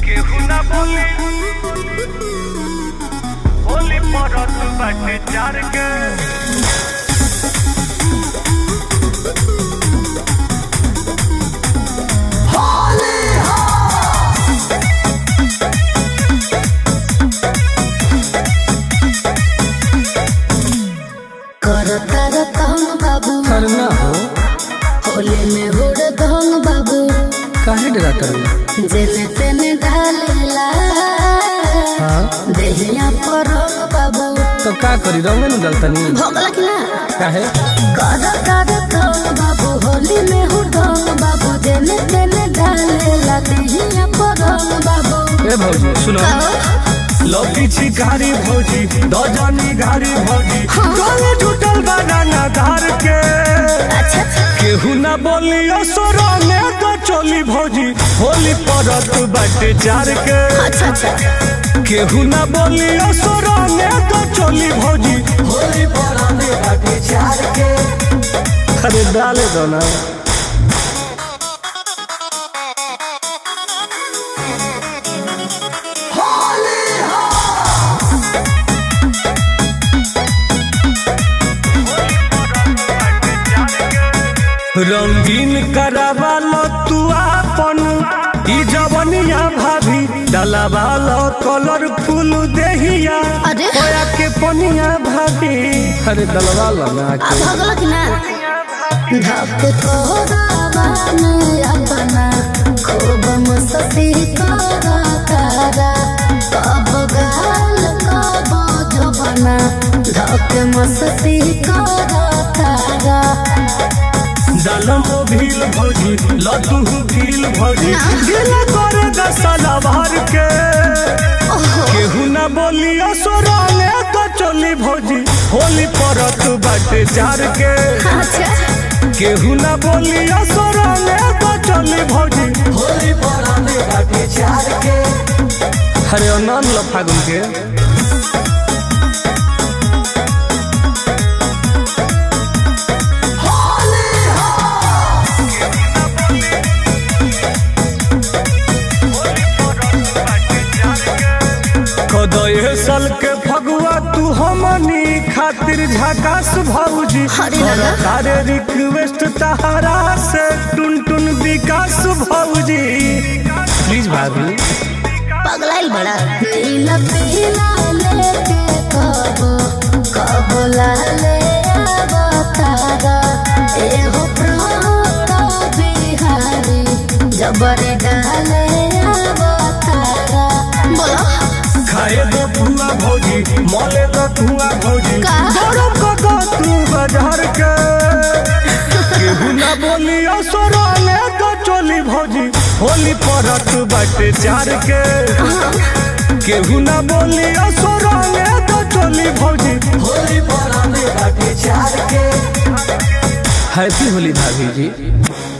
केहू ना बोली होली परत बाटे चार के कर कर कहन बाबू करना हो होली में उड़ धन बाबू काहे डराता रही जेने तेने ढालेला हाँ देहिया पर रंग बाबू तो का करी रंगे न डलतनी भोगला कि ना काहे कर कर कहन बाबू होली में उड़ धन बाबू जेने तेने ढालेला देहिया पर रंग बाबू ए भौजी सुनो कहो लौकी छिकारी भौजी दजनी गाड़ी भौजी गले टूटल बनाना धार के अच्छा केहू ना बोली असुरो ने तो चोली भौजी होली परत बाटे चार के अच्छा अच्छा केहू ना बोली असुरो ने तो चोली भौजी होली परत बाटे चार के अरे डाले दो ना रंगीन करावालो तू आपन ई जवनिया भाभी डलावालो कलरफुल देहिया अरे। होया के पनिया भाभी अरे डलवा ला ना आ के भोगला कि ना धक तोरा में अपना खूब मस्ती करा तारा कब गाल कब जबना धक मस्ती करा तारा दलम भील भौजी लतू भील भौजी गिला करे दसला भर के केहू ना बोली असुरो ने तो चोली भौजी होली परत बाटे चार के अच्छा केहू ना बोली असुरो ने तो चोली भौजी होली परत बाटे चार के अरे अनन लो फागुन के कदये साल के फगुआ तू हमनी खातिर झकास भौजी अरे दादा। तारे रिक्वेस्ट तहरा से टुन टुन विकास भौजी प्लीज भाभी पगलाइल बड़ा नीला पीला लेके कबो कबो लाले अवतारा एहो प्राण बिहारी जबरी डाले अवतारा बोलो खाए दो पुआ भौजी मले दो धुआ भौजी का? गरम को दो तू बाजार के केहू ना बोली असुरो ने तो चोली भौजी होली परत बाटे चार के केहू ना बोली असुरो ने तो चोली भौजी होली परत बाटे चार के हैप्पी होली भाभी जी